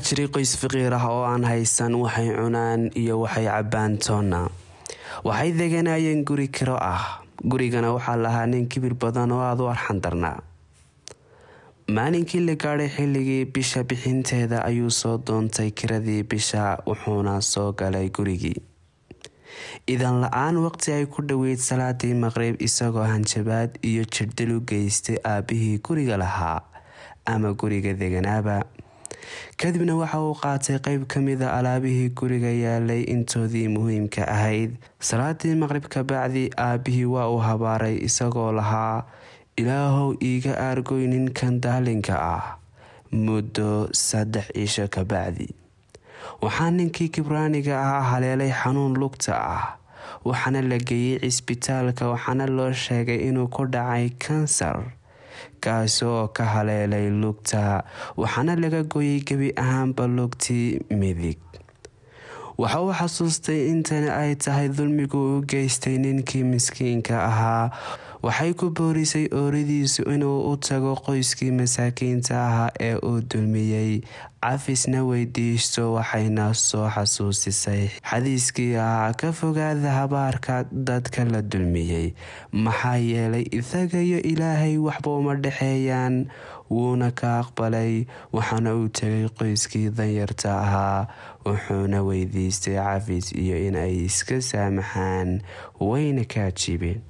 jiray qoys faqiir ah oo aan haysan waxay cunaan iyo waxay cabbaan toonna waxay deganayeen guri kiro ah gurigana waxaa lahaa nin kibir badan oo aada u arxan darnaa maalinkii la gaadhay xilligii bisha bixinteeda ayuu soo doontay kiradii bisha wuxuuna soo galay gurigii idan la-aan waqti ay ku dhoweyd salaadii maqrib isagoo hanjabaad iyo jirdil u geystay aabbihii guriga lahaa ama guriga deganaaba kadibna waxa uu qaatay qeyb ka mida alaabihii guriga yaalay intoodii muhiimka ahayd salaadii maqrib kabacdi aabbihii waa uu habaaray isagoo lahaa ilaahow iiga aargoy ninkan daalinka ah muddo saddex cisho kabacdi waxaa ninkii kibraaniga ahaa haleelay xanuun lugta ah waxaana la geeyey cisbitaalka waxaana loo sheegay inuu ku dhacay kansar kaasi oo ka haleelay lugta waxaana laga gooyey gebi ahaanba lugtii midig waxa uu xasuustay intani ay tahay dulmigu u geystay ninkii miskiinka ahaa waxay ku boorisay ooridiisu inuu u tago qoyskii masaakiinta ahaa ee uu dulmiyey cafisna weydiisto waxayna soo xasuusisay xadiiskii ahaa ka fogaada habaarka dadka la dulmiyey maxaa yeelay isaga iyo ilaahay waxba uma dhexeeyaan wuuna ka aqbalay waxaana uu tegay qoyskii danyarta ahaa wuxuuna weydiistay cafis iyo in ay iska saamaxaan wayna ka ajiibeen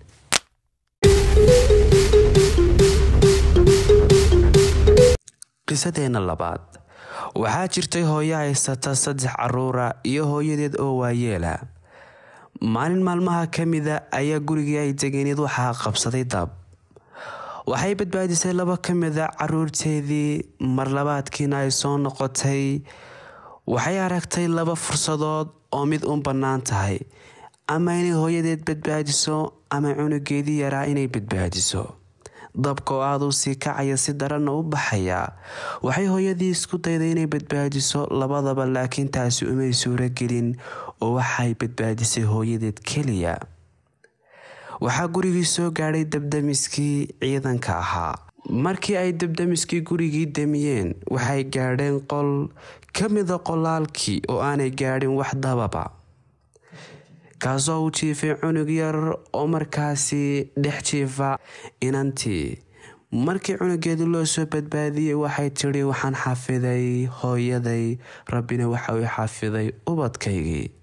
qisadeena labaad waxaa jirtay hooyo haysata saddex caruura iyo hooyadeed oo waayeela maalin maalmaha ka mida ayaa gurigii ay degeneed waxaa qabsaday dab waxay badbaadisay laba ka mida caruurteedii marlabaadkiina ay soo noqotay waxay aragtay laba fursadood oo mid u bannaan tahay ama inay hooyadeed badbaadiso ama cunugeedii yaraa inay badbaadiso dabka oo aada u sii kacaya si daranna u baxaya waxay hooyadii isku dayday inay badbaadiso labadaba laakiin taasi umay suuro gelin oo waxay badbaadisay hooyadeed keliya waxaa gurigii soo gaadhay dabdamiskii ciidanka ahaa markii ay dabdamiskii gurigii damiyeen waxay gaadheen qol ka mida qolaalkii oo aanay gaadhin wax dababa kaasoo u jiifay cunug yar oo markaasi dhex jiifa inantii markii cunugeedii loo soo badbaadiyey waxay tidhi waxaan xafiday hooyaday rabbina waxa uu xafiday ubadkaygii